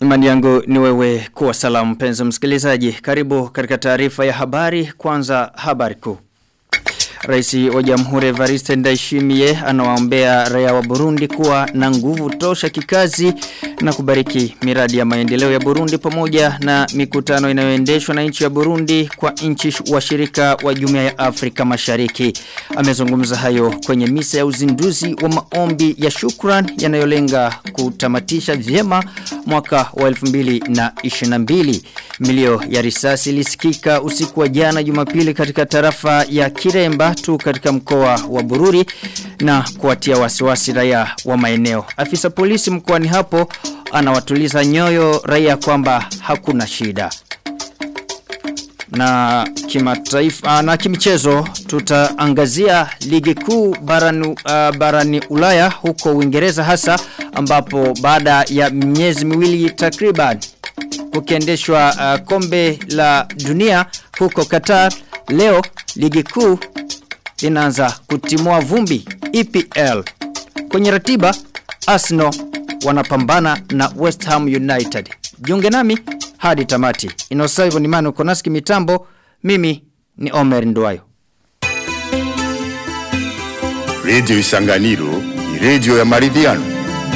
Imani yangu ni wewe kuwa salamu mpenzi msikilizaji. Karibu katika taarifa ya habari kwanza habari kuu. Raisi wa Jamhuri Evariste Ndayishimiye anawaombea raia wa Burundi kuwa na nguvu tosha kikazi na kubariki miradi ya maendeleo ya Burundi pamoja na mikutano inayoendeshwa na nchi ya Burundi kwa nchi washirika wa Jumuiya ya Afrika Mashariki. Amezungumza hayo kwenye misa ya uzinduzi wa maombi ya shukran yanayolenga kutamatisha vyema mwaka wa 2022. Milio ya risasi ilisikika usiku wa jana Jumapili katika tarafa ya Kiremba tu katika mkoa wa Bururi na kuwatia wasiwasi raia wa maeneo. Afisa polisi mkoani hapo anawatuliza nyoyo raia kwamba hakuna shida. Na kimataifa na kimichezo tutaangazia ligi kuu barani, uh, barani Ulaya huko Uingereza hasa ambapo baada ya miezi miwili takriban kukiendeshwa uh, kombe la dunia huko Qatar leo ligi kuu inaanza kutimua vumbi EPL. Kwenye ratiba Arsenal wanapambana na West Ham United. Jiunge nami hadi tamati. Inosaivo ni manu konaski mitambo. Mimi ni Omer Nduwayo. Radio Isanganiro ni radio ya maridhiano.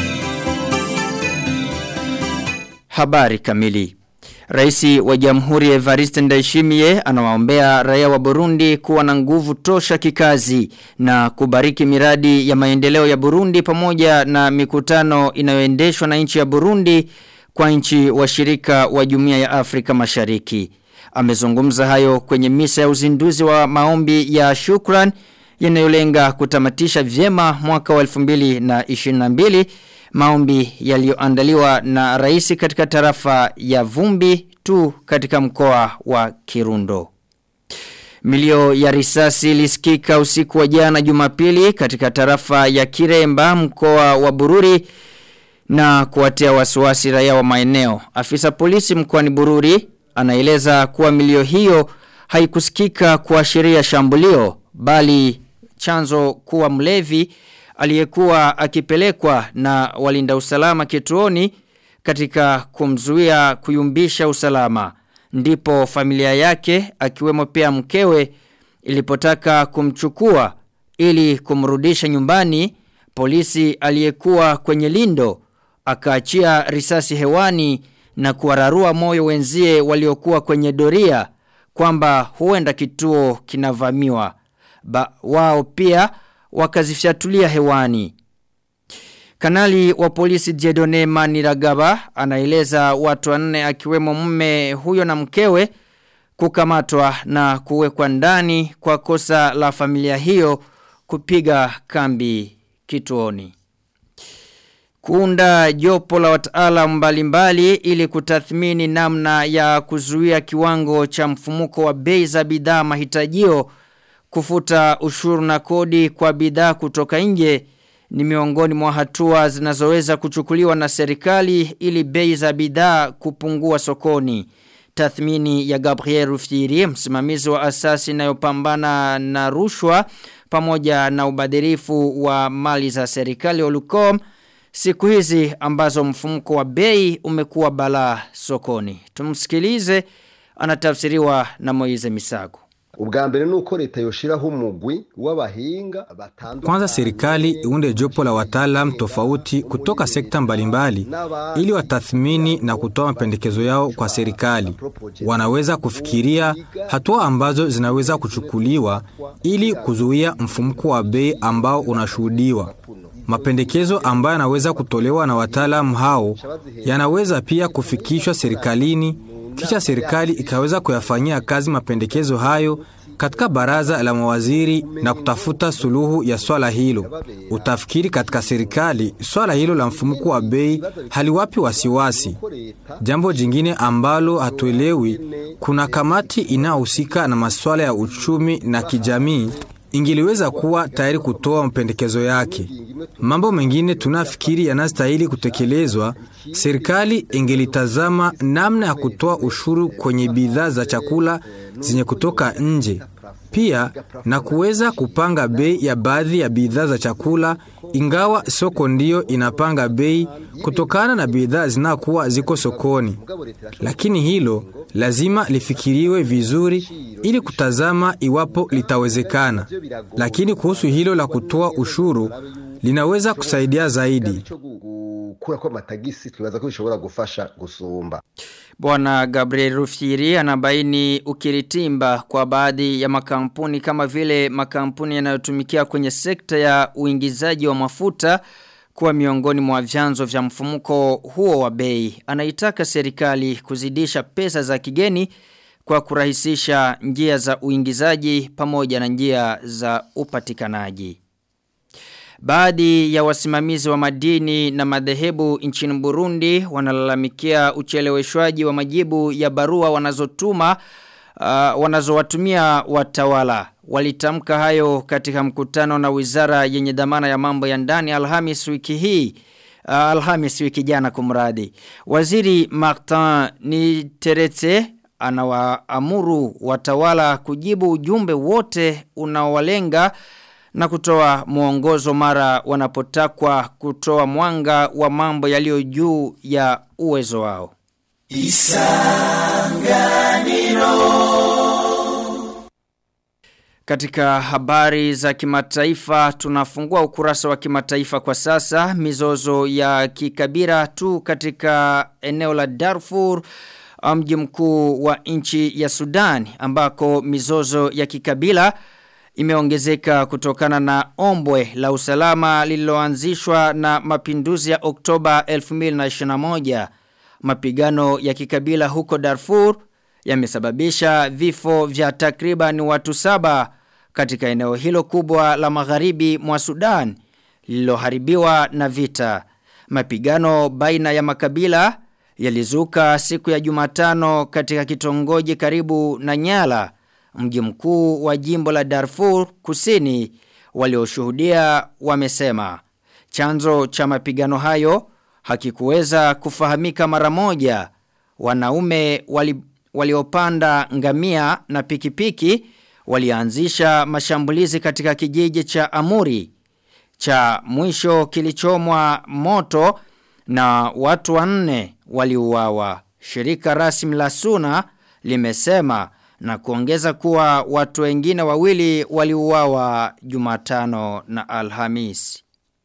Habari kamili. Raisi wa Jamhuri Evariste Ndayishimiye anawaombea raia wa Burundi kuwa na nguvu tosha kikazi na kubariki miradi ya maendeleo ya Burundi pamoja na mikutano inayoendeshwa na nchi ya Burundi kwa nchi washirika wa Jumuiya ya Afrika Mashariki. Amezungumza hayo kwenye misa ya uzinduzi wa maombi ya shukran yanayolenga kutamatisha vyema mwaka wa 2022 maombi yaliyoandaliwa na rais katika tarafa ya Vumbi tu katika mkoa wa Kirundo. Milio ya risasi ilisikika usiku wa jana Jumapili katika tarafa ya Kiremba mkoa wa Bururi na kuwatia wasiwasi raia wa maeneo. Afisa polisi mkoani Bururi anaeleza kuwa milio hiyo haikusikika kuashiria shambulio bali chanzo kuwa mlevi aliyekuwa akipelekwa na walinda usalama kituoni katika kumzuia kuyumbisha usalama. Ndipo familia yake akiwemo pia mkewe ilipotaka kumchukua ili kumrudisha nyumbani polisi aliyekuwa kwenye lindo akaachia risasi hewani na kuwararua moyo wenzie waliokuwa kwenye doria kwamba huenda kituo kinavamiwa. Ba, wao pia wakazifyatulia hewani. Kanali wa polisi Jedone Maniragaba anaeleza watu wanne akiwemo mume huyo na mkewe kukamatwa na kuwekwa ndani kwa kosa la familia hiyo kupiga kambi kituoni. Kuunda jopo la wataalamu mbalimbali ili kutathmini namna ya kuzuia kiwango cha mfumuko wa bei za bidhaa mahitajio kufuta ushuru na kodi kwa bidhaa kutoka nje ni miongoni mwa hatua zinazoweza kuchukuliwa na serikali ili bei za bidhaa kupungua sokoni. Tathmini ya Gabriel Rufiri, msimamizi wa asasi inayopambana na rushwa pamoja na ubadhirifu wa mali za serikali Olucom siku hizi ambazo mfumuko wa bei umekuwa balaa sokoni. Tumsikilize anatafsiriwa na Moize Misago. ubwa mbere nuko leta yoshiraho umugwi w'abahinga batandukanye Kwanza serikali iunde jopo la wataalam tofauti kutoka sekta mbalimbali ili watathmini na kutoa mapendekezo yao kwa serikali. Wanaweza kufikiria hatua ambazo zinaweza kuchukuliwa ili kuzuia mfumuko wa bei ambao unashuhudiwa. Mapendekezo ambayo yanaweza kutolewa na wataalamu hao yanaweza pia kufikishwa serikalini kisha serikali ikaweza kuyafanyia kazi mapendekezo hayo katika baraza la mawaziri na kutafuta suluhu ya swala hilo. Utafikiri katika serikali swala hilo la mfumuko wa bei haliwapi wasiwasi. Jambo jingine ambalo hatuelewi, kuna kamati inayohusika na masuala ya uchumi na kijamii ingiliweza kuwa tayari kutoa mapendekezo yake. Mambo mengine tunafikiri yanastahili kutekelezwa, serikali ingelitazama namna ya kutoa ushuru kwenye bidhaa za chakula zenye kutoka nje. Pia na kuweza kupanga bei ya baadhi ya bidhaa za chakula ingawa soko ndiyo inapanga bei kutokana na bidhaa zinakuwa ziko sokoni. Lakini hilo lazima lifikiriwe vizuri ili kutazama iwapo litawezekana. Lakini kuhusu hilo la kutoa ushuru linaweza kusaidia zaidi. gukura kwa matagisi tunaza ko bishobora gufasha gusumba Bwana Gabriel Rufiri anabaini ukiritimba kwa baadhi ya makampuni kama vile makampuni yanayotumikia kwenye sekta ya uingizaji wa mafuta kuwa miongoni mwa vyanzo vya mfumuko huo wa bei. Anaitaka serikali kuzidisha pesa za kigeni kwa kurahisisha njia za uingizaji pamoja na njia za upatikanaji. Baadhi ya wasimamizi wa madini na madhehebu nchini Burundi wanalalamikia ucheleweshwaji wa majibu ya barua wanazotuma uh, wanazowatumia watawala. Walitamka hayo katika mkutano na wizara yenye dhamana ya mambo ya ndani Alhamis wiki hii. Uh, Alhamis wiki jana kumradi. Waziri Martin Niteretse anawaamuru watawala kujibu ujumbe wote unaowalenga na kutoa mwongozo mara wanapotakwa kutoa mwanga wa mambo yaliyo juu ya uwezo wao. Katika habari za kimataifa tunafungua ukurasa wa kimataifa kwa sasa mizozo ya kikabira tu katika eneo la Darfur mji mkuu wa nchi ya Sudan ambako mizozo ya kikabila imeongezeka kutokana na ombwe la usalama lililoanzishwa na mapinduzi ya Oktoba 2021. Mapigano ya kikabila huko Darfur yamesababisha vifo vya takriban watu saba katika eneo hilo kubwa la magharibi mwa Sudan lililoharibiwa na vita. Mapigano baina ya makabila yalizuka siku ya Jumatano katika kitongoji karibu na Nyala mji mkuu wa jimbo la Darfur kusini walioshuhudia wamesema chanzo cha mapigano hayo hakikuweza kufahamika mara moja wanaume wali, waliopanda ngamia na pikipiki walianzisha mashambulizi katika kijiji cha Amuri cha mwisho kilichomwa moto na watu wanne waliuawa shirika rasmi la Suna limesema na kuongeza kuwa watu wengine wawili waliuawa Jumatano na Alhamis.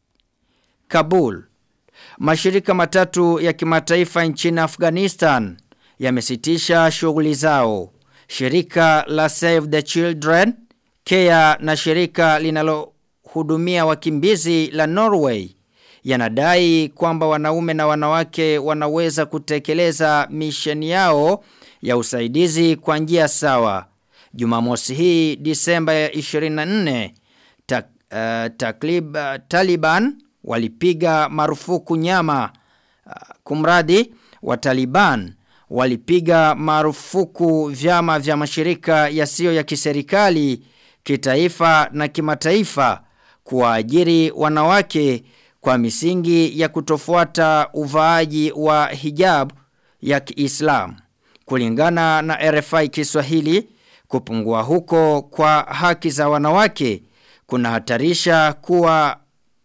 Kabul. Mashirika matatu ya kimataifa nchini Afghanistan yamesitisha shughuli zao. Shirika la Save the Children, Care na shirika linalohudumia wakimbizi la Norway yanadai kwamba wanaume na wanawake wanaweza kutekeleza misheni yao ya usaidizi kwa njia sawa. Jumamosi hii Disemba ya 24 tak, uh, taklib, uh, Taliban walipiga marufuku nyama uh, kumradi wa Taliban walipiga marufuku vyama vya mashirika yasiyo ya kiserikali kitaifa na kimataifa kuwaajiri wanawake kwa misingi ya kutofuata uvaaji wa hijab ya Kiislamu. Kulingana na RFI Kiswahili, kupungua huko kwa haki za wanawake kunahatarisha kuwa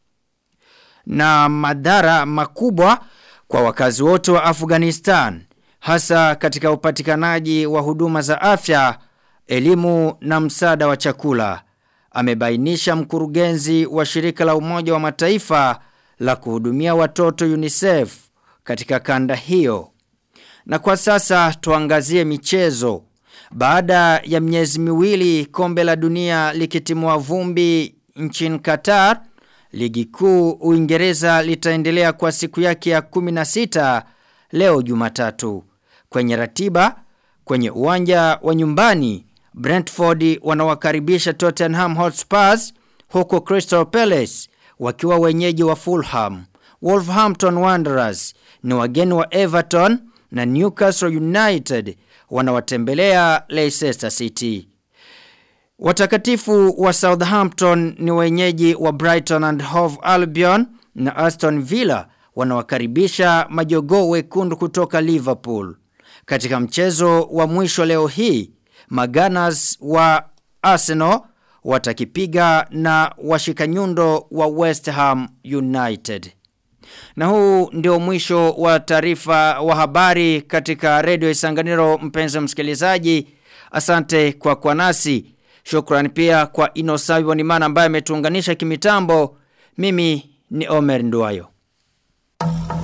na madhara makubwa kwa wakazi wote wa Afghanistan, hasa katika upatikanaji wa huduma za afya, elimu na msaada wa chakula. Amebainisha mkurugenzi wa shirika la Umoja wa Mataifa la kuhudumia watoto UNICEF katika kanda hiyo. Na kwa sasa tuangazie michezo. Baada ya miezi miwili kombe la dunia likitimua vumbi nchini Qatar, ligi kuu Uingereza litaendelea kwa siku yake ya 16 leo Jumatatu. Kwenye ratiba, kwenye uwanja wa nyumbani, Brentford wanawakaribisha Tottenham Hotspurs huko Crystal Palace wakiwa wenyeji wa Fulham. Wolverhampton Wanderers ni wageni wa Everton na Newcastle United wanawatembelea Leicester City. Watakatifu wa Southampton ni wenyeji wa Brighton and Hove Albion na Aston Villa wanawakaribisha majogoo wekundu kutoka Liverpool. Katika mchezo wa mwisho leo hii, Maganas wa Arsenal watakipiga na washikanyundo wa West Ham United. Na huu ndio mwisho wa taarifa wa habari katika redio Isanganiro mpenzi msikilizaji. Asante kwa kwa nasi. Shukrani pia kwa Inosawi Wanimana ambaye ametuunganisha kimitambo. Mimi ni Omer Nduwayo.